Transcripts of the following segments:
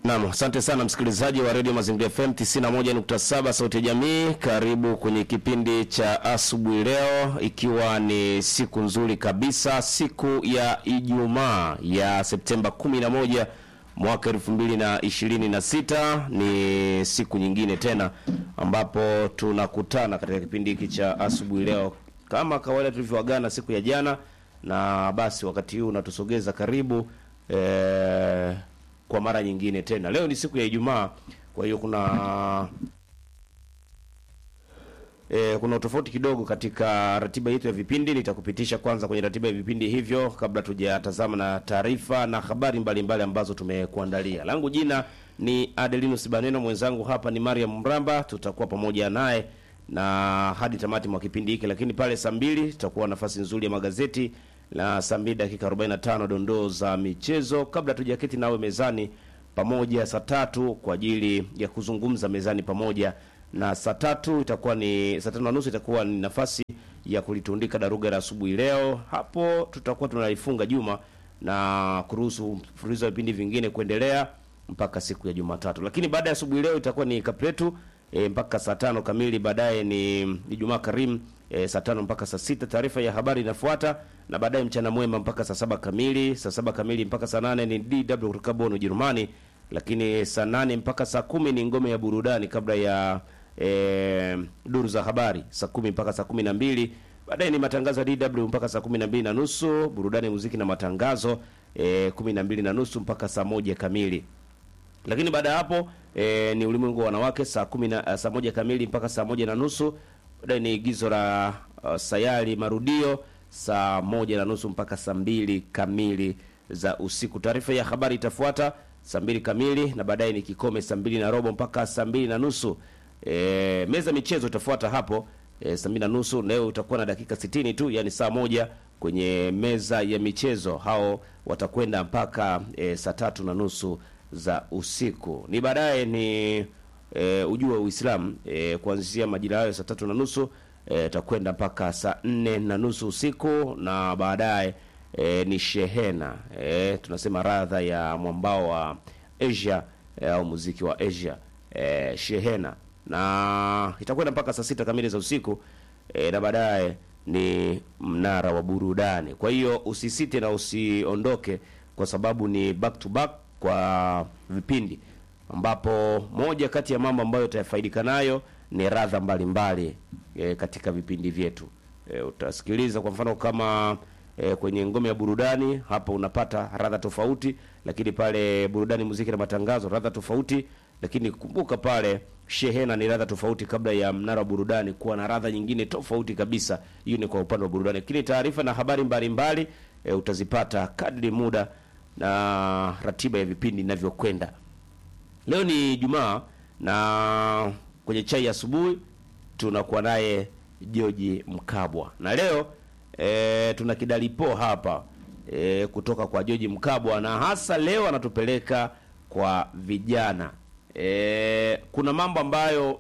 Naam, asante sana msikilizaji wa Radio Mazingira FM 91.7 Sauti ya Jamii. Karibu kwenye kipindi cha asubuhi leo, ikiwa ni siku nzuri kabisa, siku ya Ijumaa ya Septemba 11 mwaka 2026. Ni siku nyingine tena ambapo tunakutana katika kipindi hiki cha asubuhi leo, kama kawaida tulivyoagana siku ya jana, na basi wakati huu unatusogeza karibu eh, kwa mara nyingine tena. Leo ni siku ya Ijumaa, kwa hiyo kuna e, kuna utofauti kidogo katika ratiba yetu ya vipindi. Nitakupitisha kwanza kwenye ratiba ya vipindi hivyo kabla tujatazama na taarifa na habari mbalimbali mbali ambazo tumekuandalia. Langu jina ni Adelinus Baneno, mwenzangu hapa ni Mariam Mramba. Tutakuwa pamoja naye na hadi tamati mwa kipindi hiki, lakini pale saa mbili tutakuwa nafasi nzuri ya magazeti na saa mbili dakika 45 dondoo za michezo, kabla tujaketi nawe mezani pamoja saa tatu kwa ajili ya kuzungumza mezani pamoja, na saa tatu itakuwa ni saa tano na nusu itakuwa ni nafasi ya kulitundika daruga la asubuhi leo. Hapo tutakuwa tunalifunga juma na kuruhusu mfululizo wa vipindi vingine kuendelea mpaka siku ya Jumatatu, lakini baada ya asubuhi leo itakuwa ni kapletu e, mpaka saa tano kamili. Baadaye ni Ijumaa Karimu e, saa tano mpaka saa sita taarifa ya habari inafuata, na baadaye mchana mwema mpaka saa saba kamili. Saa saba kamili mpaka saa nane ni DW kutoka Bonn Ujerumani, lakini saa nane mpaka saa kumi ni ngome ya burudani kabla ya e, duru za habari saa kumi mpaka saa kumi na mbili baadaye ni matangazo ya DW mpaka saa kumi na mbili na nusu burudani, muziki na matangazo e, kumi na mbili na nusu mpaka saa moja kamili lakini baada ya hapo e, ni ulimwengu wa wanawake saa kumi na saa moja kamili mpaka saa moja na nusu baadaye ni igizo la uh, sayari marudio saa moja na nusu mpaka saa mbili kamili za usiku. Taarifa ya habari itafuata saa mbili kamili na baadaye ni kikome saa mbili na robo mpaka saa mbili na nusu. E, meza michezo itafuata hapo e, saa mbili na nusu. Leo utakuwa na dakika sitini tu, yani saa moja kwenye meza ya michezo. Hao watakwenda mpaka e, saa tatu na nusu za usiku. Ni baadaye ni e, ujue Uislamu e, kuanzia majira hayo saa tatu na nusu itakwenda e, mpaka saa nne na nusu usiku, na baadaye e, ni shehena e, tunasema radha ya mwambao wa Asia e, au muziki wa Asia e, shehena, na itakwenda mpaka saa sita kamili za usiku e, na baadaye ni mnara wa burudani. Kwa hiyo usisite na usiondoke, kwa sababu ni back to back kwa vipindi ambapo moja kati ya mambo ambayo utafaidika nayo ni radha mbalimbali e, katika vipindi vyetu e, utasikiliza kwa mfano kama e, kwenye ngome ya burudani hapa unapata radha tofauti, lakini pale burudani, muziki na matangazo radha tofauti, lakini kumbuka pale shehena ni radha tofauti, kabla ya mnara wa burudani kuwa na radha nyingine tofauti kabisa. Hiyo ni kwa upande wa burudani, lakini taarifa na habari mbalimbali e, utazipata kadri muda na ratiba ya vipindi inavyokwenda. Leo ni Jumaa na kwenye chai ya asubuhi tunakuwa naye George Mkabwa, na leo e, tuna kidalipo hapa e, kutoka kwa George Mkabwa, na hasa leo anatupeleka kwa vijana e, kuna mambo ambayo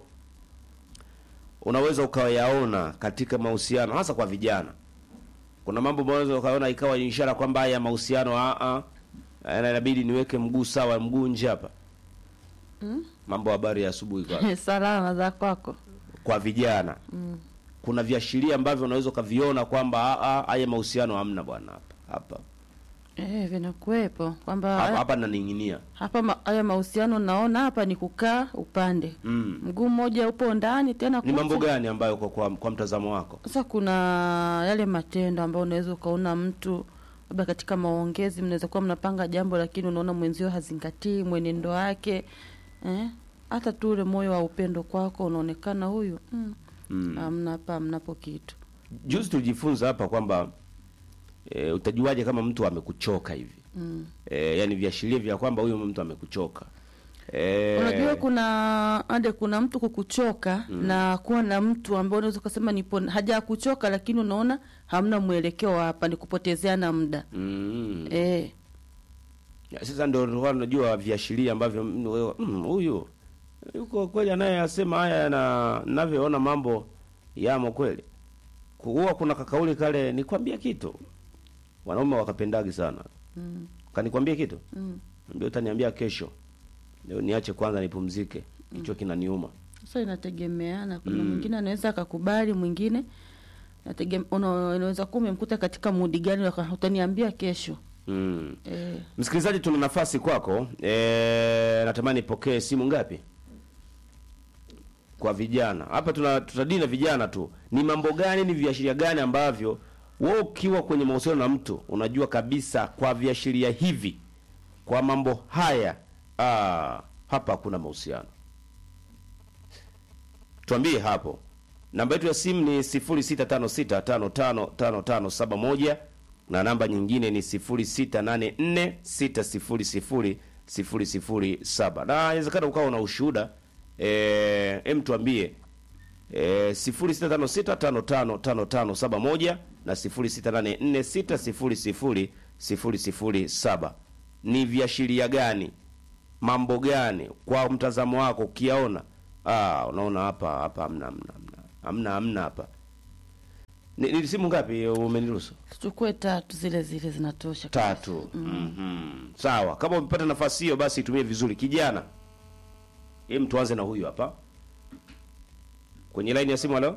unaweza ukayaona katika mahusiano hasa kwa vijana. Kuna mambo unaweza ukaona ikawa ishara kwamba haya mahusiano a a inabidi niweke mguu sawa, mguu nje hapa. Mm? Mambo habari ya asubuhi kwa salama za kwako. kwa vijana Mm. kuna viashiria ambavyo unaweza ukaviona kwamba a a haya mahusiano hamna bwana, hapa hapa Eh, vinakuwepo kwamba hapa, haya- hapa naning'inia. hapa ma- haya mahusiano naona hapa ni kukaa upande Mm. mguu mmoja upo ndani tena Ni kucha. mambo gani ambayo kwa, kwa, kwa mtazamo wako? Sasa kuna yale matendo ambayo unaweza ukaona mtu labda katika maongezi mnaweza kuwa mnapanga jambo, lakini unaona mwenzio hazingatii mwenendo wake eh? hata tu ule moyo wa upendo kwako unaonekana huyu mm, Mm. hamna hapa, mnapo kitu Juzi tulijifunza hapa kwamba e, utajuaje kama mtu amekuchoka hivi mm. e, yani viashiria vya kwamba huyu mtu amekuchoka e, Unajua kuna ade kuna mtu kukuchoka na kuwa na mtu ambaye unaweza ukasema nipo haja kuchoka, lakini unaona hamna mwelekeo hapa, ni kupotezeana muda mm. eh. Ya, Sasa ndio ndio unajua viashiria ambavyo mm, wewe, mm, huyu yuko kweli anayeyasema haya na ninavyoona mambo yamo kweli. Huwa kuna kakauli kale, nikwambia kitu, wanaume wakapendagi sana mm. kanikwambia kitu mm. ndio utaniambia kesho leo niache kwanza nipumzike, kichwa kinaniuma. Sasa inategemeana, kuna Mm. mwingine anaweza akakubali, mwingine nategem- una- unaweza kuwa umemkuta katika mudi gani, waka- utaniambia kesho Mm. eh. Msikilizaji, tuna nafasi kwako. E, natamani ipokee simu ngapi kwa vijana hapa? Tuna tutadili na vijana tu. Ni mambo gani, ni viashiria gani ambavyo wewe ukiwa kwenye mahusiano na mtu unajua kabisa kwa viashiria hivi, kwa mambo haya, ah, hapa hakuna mahusiano? Tuambie hapo. Namba yetu ya simu ni 0656555571 na namba nyingine ni 0684600007. Na inawezekana ukawa na ushuhuda eh, em tuambie eh, 0656555571 na 0684600007. Ni viashiria gani mambo gani kwa mtazamo wako ukiyaona ah unaona hapa hapa hamna hamna hamna hamna hamna hapa ni, ni simu ngapi umeniruhusu Tuchukue tatu, zile zile zinatosha. tatu mm sawa kama umepata nafasi hiyo basi itumie vizuri kijana hem tuanze na huyu hapa kwenye line ya simu halo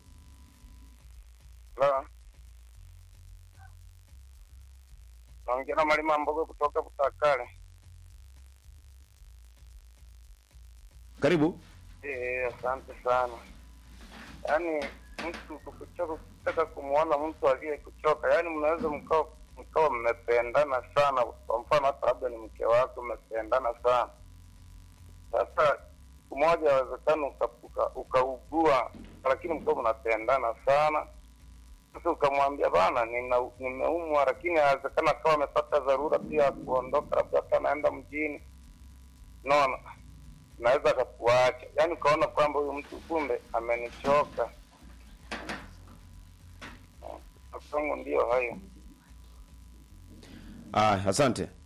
Hello. Naongea na Malima Mbogo kutoka Butakale. karibu Eh, asante sana. Yaani mtu kukuchoka kutaka kumwona mtu aliyekuchoka, yaani mnaweza mkawa mkawa mmependana sana, kwa mfano hata labda ni mke wako, mmependana sana. Sasa siku moja yawezekana uka- uka- ukaugua, lakini mkawa mnapendana sana sasa ukamwambia bana, nina- nimeumwa, lakini inawezekana akawa amepata dharura pia ya kuondoka, labda hata anaenda mjini, naona naweza akakuacha, yaani ukaona kwamba huyu mtu kumbe amenichoka. Masomo ndiyo hayo. ah asante